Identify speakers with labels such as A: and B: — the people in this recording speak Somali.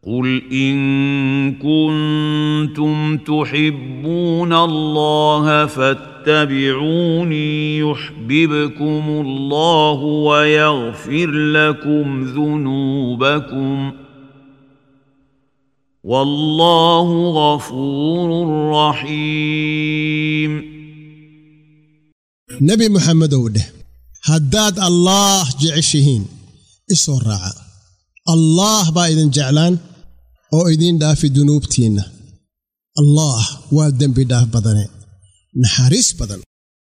A: قل ان كنتم تحبون الله فاتبعوني يحببكم الله ويغفر لكم ذنوبكم والله غفور رحيم
B: nebi moxamedow dheh haddaad allaah jeceshihiin isoo raaca allaah baa idin jeclaan oo idiin dhaafi dunuubtiinna allaah waa dembi dhaaf badane naxariis badan